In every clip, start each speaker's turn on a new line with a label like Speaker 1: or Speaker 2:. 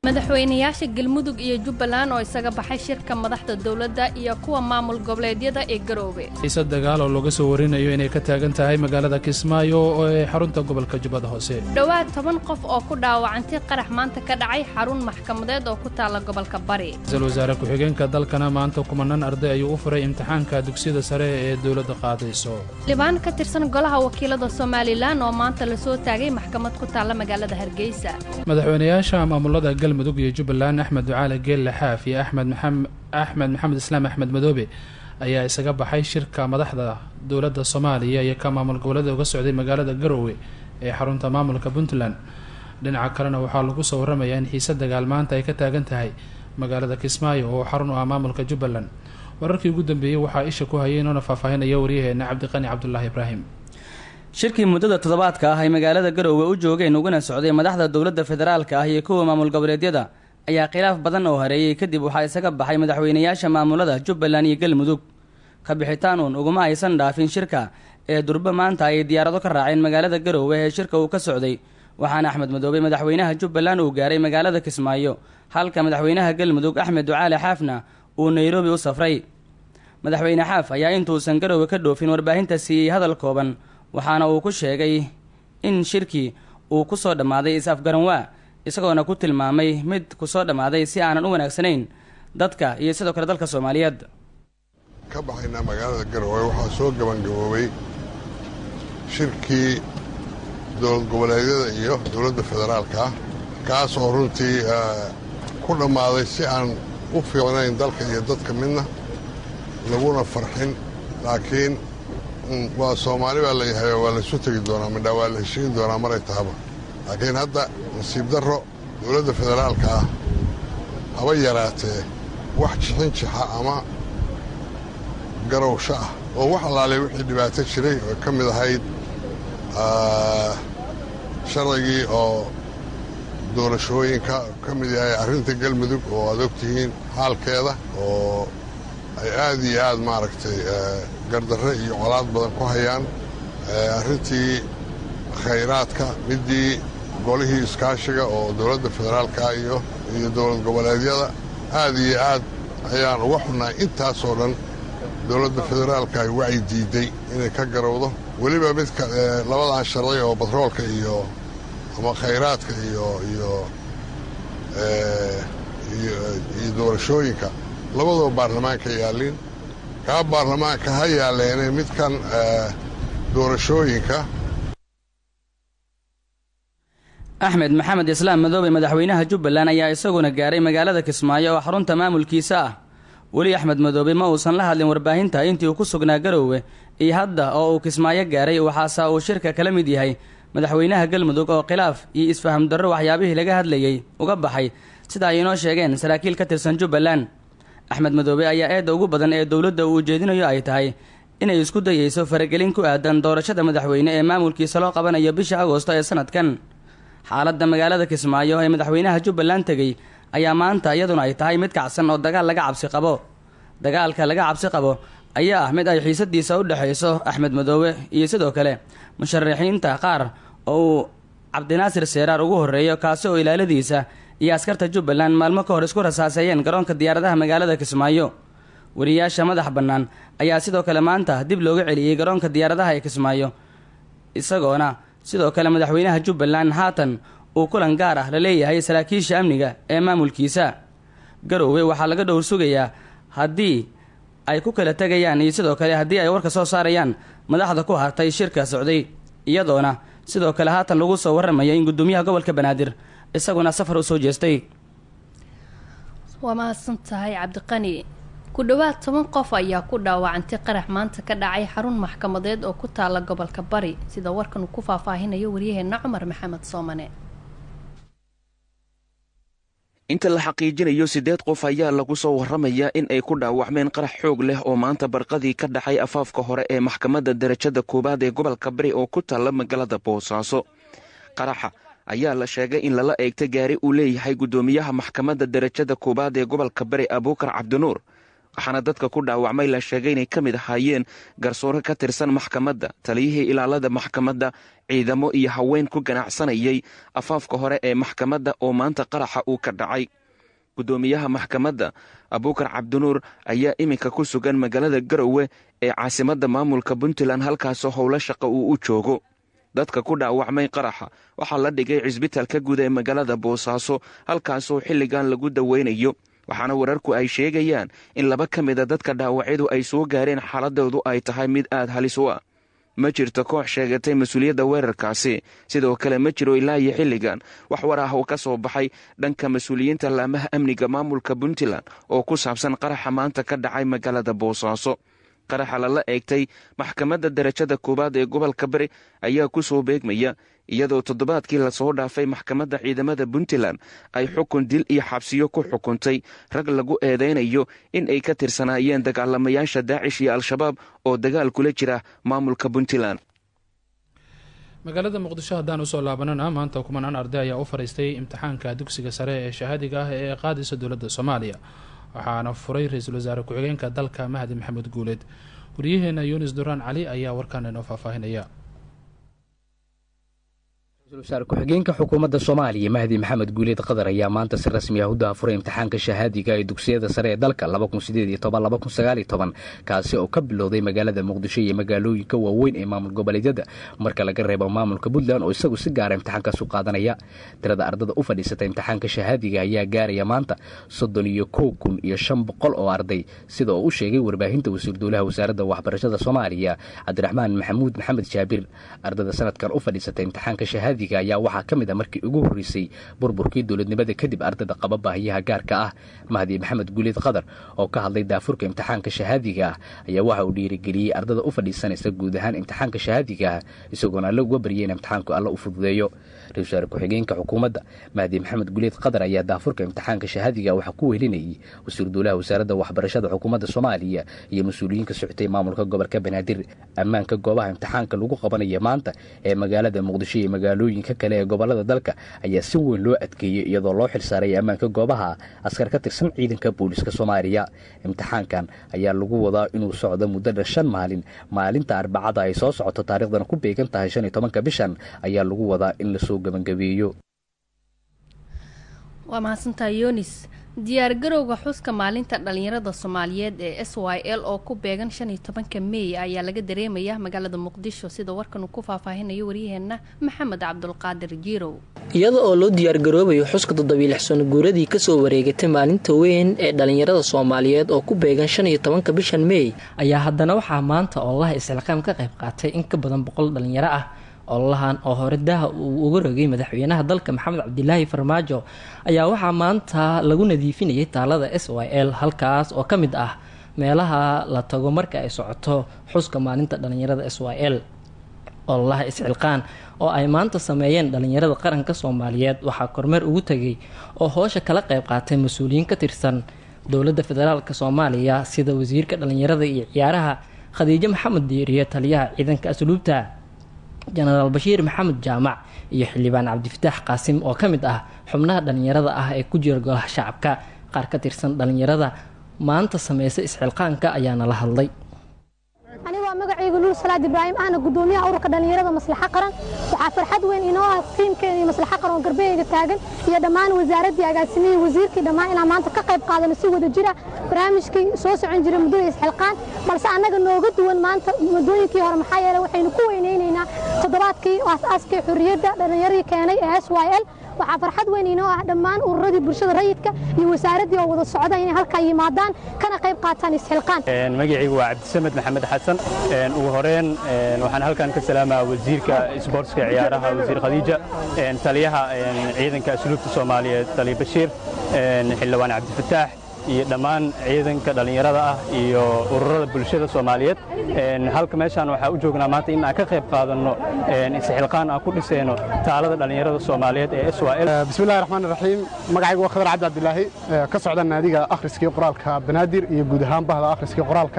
Speaker 1: madaxweynayaasha galmudug iyo jubbaland oo isaga baxay shirka madaxda dowladda iyo kuwa maamul goboleedyada ee garoobe
Speaker 2: xiise dagaal oo looga soo warinayo inay ka taagan tahay magaalada kismaayo oo ee xarunta gobolka jubbada hoose
Speaker 1: dhowaad toban qof oo ku dhaawacantay qarax maanta ka dhacay xarun maxkamadeed oo ku taalla gobolka bari
Speaker 2: ra-iisul wasaare ku-xigeenka dalkana maanta kumanaan arday ayuu u furay imtixaanka dugsiyada sare ee dowladda qaadayso
Speaker 1: libaan ka tirsan golaha wakiilada somalilan oo maanta lasoo taagay maxkamad ku taalla magaalada hargeysa
Speaker 2: madaxweynayaasha maamulada galmudug iyo jubbaland axmed ducaale geelle xaaf iyo axmed maxamed axmed maxamed islaam axmed madoobe ayaa isaga baxay shirka madaxda dowladda soomaaliya iyo ka maamul goboleeda uga socday magaalada garowe ee xarunta maamulka puntland dhinaca kalena waxaa lagu soo waramayaa in xiise dagaal maanta ay ka taagan tahay magaalada kismaayo oo xarun u ah maamulka jubbaland wararkii ugu dambeeyey waxaa isha ku hayay inoona faahfaahinaya waryaheena cabdiqani cabdulaahi ibraahim
Speaker 3: shirkii muddada toddobaadka ah ay magaalada garoowe u joogeen uguna socday madaxda dowladda federaalka ah iyo kuwa maamul goboleedyada ayaa khilaaf badan oo hareeyey kadib waxaa isaga baxay madaxweynayaasha maamulada jubbaland iyo galmudug ka bixitaan uun uguma aysan dhaafin shirka ee durbe maanta ay diyaarado ka raaceen magaalada garoowe ee shirka uu ka socday waxaana axmed madoobe madaxweynaha jubbaland uu gaaray magaalada kismaayo halka madaxweynaha galmudug axmed ducaale xaafna uu nairobi u safray madaxweyne xaaf ayaa intuusan garoowe ka dhoofin warbaahinta siiyey hadal kooban waxaana uu ku sheegay in shirkii uu ku soo dhammaaday is-afgaranwaa isagoona ku tilmaamay mid ku soo dhammaaday si aanan u wanaagsanayn dadka iyo sidoo kale dalka soomaaliyeed
Speaker 4: ka baxaynaa magaalada garowe waxaa soo gabangaboobay shirkii dowlad goboleedyada iyo dowladda federaalka ah kaas oo runtii ku dhammaaday si aan u fiicnayn dalka iyo dadka midna laguna farxin laakiin waa soomaali baa layahay waa laysu tegi doonaa midhaa waa la heshiin doonaa maray tahaba laakiin hadda nasiib darro dowladda federaalka ah haba yaraatee wax jixin jixa ama garowsho ah oo wax allaalay wixii dhibaato jiray oo ka mid ahayd sharcigii oo doorashooyinka ka mid yahay arrinta galmudug oo aad ogtihiin xaalkeeda oo ay aad iyo aad maaragtay gardarre iyo colaad badan ku hayaan arrintii khayraadka middii golihii iskaashiga oo dowladda federaalka iyo iyo dowlad goboleedyada aad iyo aad ayaan uga xunnahay intaasoo dhan dowladda federaalka ay wacyi diidday inay ka garowdo weliba midka labadan sharci oo batroolka iyo ama khayraadka iyo iyo iyo doorashooyinka labadoo baarlamaanka yaallin kaa baarlamaanka ha yaalleene midkan doorashooyinka
Speaker 3: axmed maxamed islaam madoobe madaxweynaha jubbaland ayaa isaguna gaaray magaalada kismaayo oo xarunta maamulkiisa ah weli axmed madoobe ma uusan la hadlin warbaahinta intii uu ku sugnaa garoowe iyo hadda oo uu kismaayo gaaray waxaase uu shirka kala mid yahay madaxweynaha galmudug oo khilaaf iyo isfaham darro waxyaabihii laga hadlayey uga baxay sida ay inoo sheegeen saraakiil ka tirsan jubbaland axmed madoobe ayaa eedda ugu badan ee dowladda uu ujeedinayo ay tahay inay isku dayeyso faragelin ku aadan doorashada madaxweyne ee maamulkiisa loo qabanayo bisha agoosto ee sanadkan xaaladda magaalada kismaayo ee madaxweynaha jubbaland tegey ayaa maanta iyaduna ay tahay mid kacsan oo dagaal laga cabsi qabo dagaalka laga cabsi qabo ayaa ah mid ay xiisadiisa u dhexayso axmed madoobe iyo sidoo kale musharaxiinta qaar oo uu cabdinaasir seeraar ugu horreeyo kaasi oo ilaaladiisa iyo askarta jubbaland maalmo ka hor isku rasaaseeyeen garoonka diyaaradaha magaalada kismaayo wariyaasha madax bannaan ayaa sidoo kale maanta dib looga celiyey garoonka diyaaradaha ee kismaayo isagoona sidoo kale madaxweynaha jubbaland haatan uu kulan gaar ah la leeyahay saraakiisha amniga ee maamulkiisa garoowe waxaa laga dhowr sugayaa haddii ay ku kala tegayaan iyo sidoo kale haddii ay warka soo saarayaan madaxda ku hartay shirka socday iyadoona sidoo kale haatan lagu soo warramaya in guddoomiyaha gobolka banaadir isaguna safar u soo jeestay
Speaker 1: waa mahadsan tahay cabdiqani ku dhowaad toban qof ayaa ku dhaawacantay qarax maanta ka dhacay xarun maxkamadeed oo ku taala gobolka bari sida warkan uu ku faahfaahinayo waryaheena cumar maxamed soomane
Speaker 5: inta la xaqiijinayo siddeed qof ayaa lagu soo warramayaa in ay ku dhaawacmeen qarax xoog leh oo maanta barqadii ka dhacay afaafka hore ee maxkamadda darajada koowaad ee gobolka bari oo ku taalla magaalada boosaaso qaraxa ayaa la sheegay in lala eegta gaari uu leeyahay guddoomiyaha maxkamadda darajada koowaad ee gobolka bari abuukar cabdinuur waxaana dadka ku dhaawacmay la sheegay inay ka mid ahaayeen garsoore ka tirsan maxkamadda taliyihii ilaalada maxkamadda ciidamo iyo haween ku ganacsanayay afaafka hore ee maxkamadda oo maanta qaraxa uu ka dhacay guddoomiyaha maxkamadda abuukar cabdinuur ayaa iminka ku sugan magaalada garowe ee caasimadda maamulka puntland halkaasoo howlo shaqa uu u joogo dadka ku dhaawacmay qaraxa waxaa la dhigay cisbitaalka guud ee magaalada boosaaso halkaasoo xilligan lagu daweynayo waxaana wararku ay sheegayaan in laba ka mida dadka dhaawacyadu ay soo gaareen xaaladoodu ay tahay mid aad halis u ah ma jirto koox sheegatay mas-uuliyadda weerarkaasi sidoo kale ma jiro ilaa iyo xilligan wax war ah oo ka soo baxay dhanka mas-uuliyiinta laamaha amniga maamulka puntland oo ku saabsan qaraxa maanta ka dhacay magaalada boosaaso qaraxa lala eegtay maxkamadda darajada koowaad ee gobolka bari ayaa ku soo beegmaya iyadoo toddobaadkii lasoo dhaafay maxkamadda ciidamada puntland ay xukun dil iyo xabsiyo ku xukuntay rag lagu eedeynayo in ay ka tirsanaayeen dagaalamayaasha daacish iyo al-shabaab oo dagaal kula jira maamulka puntland
Speaker 2: magaalada muqdisho haddaan usoo laabanana maanta kumanaan arday ayaa u fadhiistay imtixaanka dugsiga sare ee shahaadiga ah ee qaadaysa dowladda soomaaliya waxaana furay ra-iisul wasaare ku-xigeenka dalka mahdi maxamed guuleed waryaheena yunis duraan cali ayaa warkaan inoo faahfaahinaya
Speaker 6: ra-isul wasaare ku-xigeenka xukuumadda soomaaliya mahdi maxamed guuleed qadar ayaa maanta si rasmi ah u daafuray imtixaanka shahaadiga ee dugsiyada sare ee dalka kaasi oo ka bilowday magaalada muqdisho iyo magaalooyinka waaweyn ee maamul goboleedyada marka laga reebo maamulka puntland oo isagu si gaara imtixaankaas u qaadanaya tirada ardada u fadhiisata imtixaanka shahaadiga ayaa gaaraya maanta soddon iyo kow kun iyo shan boqol oo arday sida oo u sheegay warbaahinta wasiir dowlaha wasaaradda waxbarashada soomaaliya cabdiraxmaan maxamuud maxamed jaabir ardada sanadkan u fadhiisata imtixaanka shahaadiga ayaa waxaa ka mid a markii ugu horreysay burburkii dowladnimada kadib ardada qaba baahiyaha gaarka ah mahdi maxamed guuleed qadar oo ka hadlay daafurka imtixaanka shahaadiga ah ayaa waxa uu dhiirigeliyey ardada u fadhiisanaysa guud ahaan imtixaanka shahaadiga ah isagoona alle uga baryay in imtixaanku alle u fududeeyo ra-isul wasaare ku-xigeenka xukuumadda mahdi maxamed guuleed qadar ayaa daafurka imtixaanka shahaadiga waxaa ku wehelinayay wasiir dowlaha wasaaradda waxbarashada xukuumadda soomaaliya iyo mas-uuliyiin ka socotay maamulka gobolka banaadir ammaanka goobaha imtixaanka lagu qabanaya maanta ee magaalada muqdisho iyo magaalooyinka kale ee gobolada dalka ayaa si weyn loo adkeeyey iyadoo loo xilsaaray ammaanka goobaha askar ka tirsan ciidanka booliska soomaaliya imtixaankan ayaa lagu wadaa inuu socdo muddada shan maalin maalinta arbacada ay soo socoto taariikhdana ku beegan tahay shan iyo tobanka bishan ayaa lagu wadaa in lasoo gebangabeeyo
Speaker 1: waa mahadsantaa yonis diyaargarowga xuska maalinta dhalinyarada soomaaliyeed ee s y l oo ku beegan shan iyo tobanka meey ayaa laga dareemaya magaalada muqdisho sida warkan uu ku faahfaahinayo waryaheena maxamed cabdulqaadir jiirow
Speaker 7: iyada oo loo diyaargaroobayo xuska toddobiilix sano guuradii kasoo wareegatay maalinta weyn ee dhalinyarada soomaaliyeed oo ku beegan shan iyo tobanka bishan meey ayaa haddana waxaa maanta oolaha isxilqaam ka qayb qaatay in ka badan boqol dhalinyaro ah ololahan oo hore daha uu uga rogay madaxweynaha dalka maxamed cabdilaahi farmaajo ayaa waxaa maanta lagu nadiifinayay taalada s y l halkaas oo ka mid ah meelaha la tago marka ay socoto xuska maalinta dhalinyarada s y l ololaha isxilqaan oo ay maanta sameeyeen dhalinyarada qaranka soomaaliyeed waxaa kormeer ugu tegay oo hoosha kala qayb qaatay mas-uuliyiin ka tirsan dowladda federaalk soomaaliya sida wasiirka dhalinyarada iyo ciyaaraha khadiijo maxamed diiriye taliyaha ciidanka asluubta jenaraal bashiir maxamed jaamac iyo xildhibaan cabdifataax qaasim oo ka mid ah xubnaha dhalinyarada ah ee ku jira golaha shacabka qaar ka tirsan dhalinyarada maanta sameysa isxilqaanka ayaana la hadlay
Speaker 8: aniga waa magacayga luul salaad ibraahim ahna gudoomiyaha ururka dhalinyarada maslaxa qaran waxaa farxad weyn inoo ah tiimkeena iyo maslaxa qaran oo garbaheyga taagan iyo dhammaan wasaaraddii agaasimihii wasiirkii dhammaan inaan maanta ka qayb qaadano si wada jira barnaamijkii soo socon jiray muddada isxilqaan balse annaga nooga duwan maanta muddooyinkii hore maxaa yeele waxaynu ku weynaynaynaa toddobaadkii aas-aaskii xurriyadda dhallinyaradii keenay ee s y l waxaa farxad weyn inoo ah dhammaan ururadii bulshada rayidka iyo wasaaraddii oo wada socda inay halkaa yimaadaan kana qayb qaataan isxilqaan
Speaker 9: magacaygu waa cabdisamed maxamed xasan ugu horeen waxaan halkan ka salaamaa wasiirka isboortska ciyaaraha wasiir khadiija taliyaha ciidanka asluubta soomaaliyeed taliya bashiir xildhibaan cabdifataax iyo dhammaan ciidanka dhallinyarada ah iyo ururada bulshada soomaaliyeed halka meeshaan waxaa u joognaa maanta in aan ka qayb qaadanno isxilqaan aan ku dhisayno taalada dhallinyarada soomaaliyeed ee s y l
Speaker 10: bismillahi raxmaan raxiim magacaygu waa khadar cabdi cabdilaahi ka socda naadiga akhriskii qoraalka banaadir iyo guud ahaan bahda akhriskii qoraalka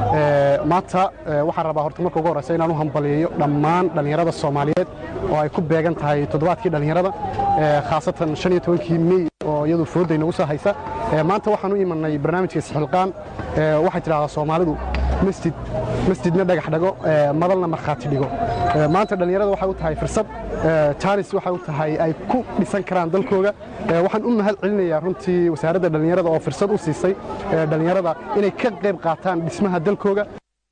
Speaker 10: maanta waxaan rabaa horta marka ugu horreysa inaan u hambaliyeeyo dhammaan dhallinyarada soomaaliyeed oo ay ku beegan tahay toddobaadkii dhallinyarada khaasatan shan iyo tobankii mey oo iyadu foodayna u soo haysa maanta waxaan u imanay barnaamijka isxilqaan waxay tidhahdaa soomaalidu masjid masjidna dhagax dhago madalna markhaati dhigo maanta dhallinyarada waxay u tahay fursad jaanis waxay u tahay ay ku dhisan karaan dalkooga waxaan u mahad celinayaa runtii wasaaradda dhallinyarada oo fursad u siisay dhallinyarada inay ka qayb qaataan dhismaha dalkooga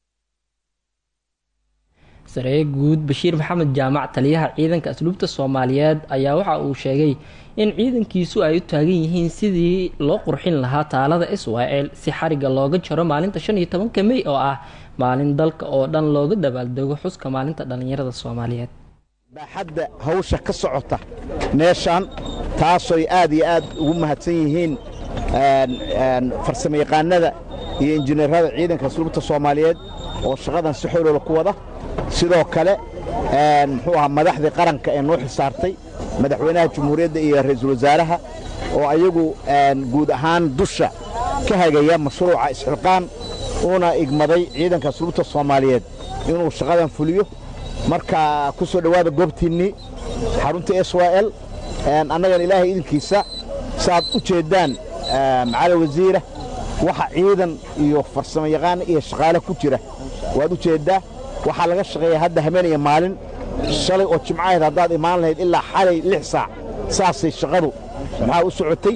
Speaker 7: saree guud bashiir maxamed jaamac taliyaha ciidanka asluubta soomaaliyeed ayaa waxa uu sheegay in ciidankiisu ay u taagan yihiin sidii loo qurxin lahaa taalada israel si xariga looga jaro maalinta shan iyo tobanka mey oo ah maalin dalka oo dhan looga dabaaldego xuska maalinta dhallinyarada soomaaliyeed
Speaker 11: baaxadda hawsha ka socota meeshaan taasoy aad iyo aad ugu mahadsan yihiin farsamayaqaanada iyo injineerada ciidanka asluubta soomaaliyeed oo shaqadan si xooloola ku wada sidoo kale muxuu ahaa madaxdii qaranka ee noo xisaartay madaxweynaha jumhuuriyadda iyo ra'iisul wasaaraha oo ayagu guud ahaan dusha ka hagaya mashruuca isxilqaan uuna igmaday ciidanka asluubta soomaaliyeed inuu shaqadan fuliyo marka ku soo dhowaada goobtiinnii xarunta s y l annagan ilaahay idinkiisa saaad u jeeddaan macali wasiira waxa ciidan iyo farsamo yaqaan iyo shaqaale ku jira waad u jeeddaa waxaa laga shaqeeyaa hadda habeenaya maalin shalay oo jimcaheed haddaad imaan lahayd ilaa xalay lix saac saasay shaqadu maxaa u socotay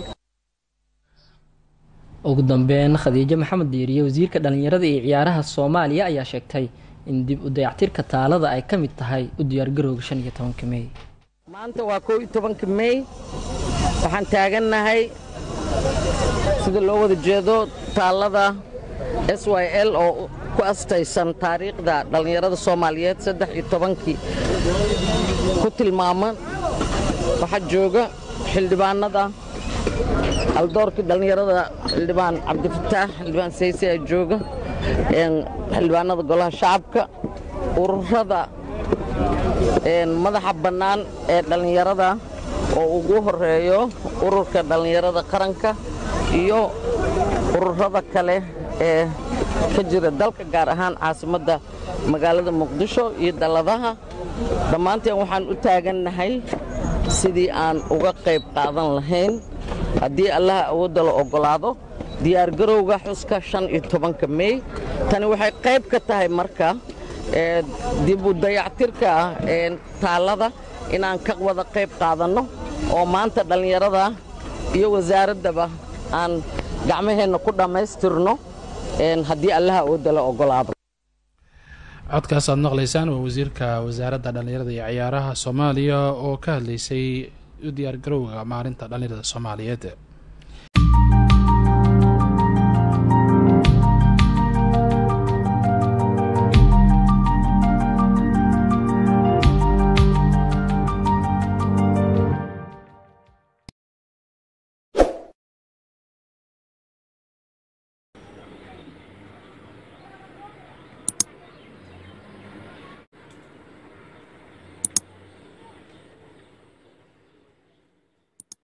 Speaker 7: ugu dambeyn khadiijo maxamed diiriye wasiirka dhallinyarada iyo ciyaaraha soomaaliya ayaa sheegtay in dib u dayactirka taalada ay ka mid tahay u diyaargarowga shan iyo tobanka mey
Speaker 12: maanta waa koo iyo tobanka mey waxaan taagannahay sida loo wada jeedo taalada s y l oo ku astaysan taariikhda dhallinyarada soomaaliyeed saddex iyo tobankii ku tilmaaman waxaa jooga xildhibaanada aldoorkii dhallinyarada xildhibaan cabdifataax xildhibaan sayse aa jooga xildhibaanada golaha shacabka ururada madaxa bannaan ee dhallinyarada oo ugu horeeyo ururka dhallinyarada qaranka iyo ururada kale ee ka jira dalka gaar ahaan caasimadda magaalada muqdisho iyo dalladaha dhammaanteen waxaan u taagannahay sidii aan uga qayb qaadan lahayn haddii allaha awoodda la oggolaado diyaargarowga xuska shan iyo tobanka mey tani waxay qayb ka tahay marka dib u dayactirka taallada inaan ka wada qayb qaadanno oo maanta dhallinyarada iyo wasaaraddaba aan gacmaheenna ku dhammaystirno haddii allaha awoodda la oggolaado
Speaker 2: codkaas aad maqlaysaan waa wasiirka wasaaradda dhallinyarada iyo ciyaaraha soomaaliya oo ka hadlaysay u diyaargarowga maalinta dhallinyarada soomaaliyeed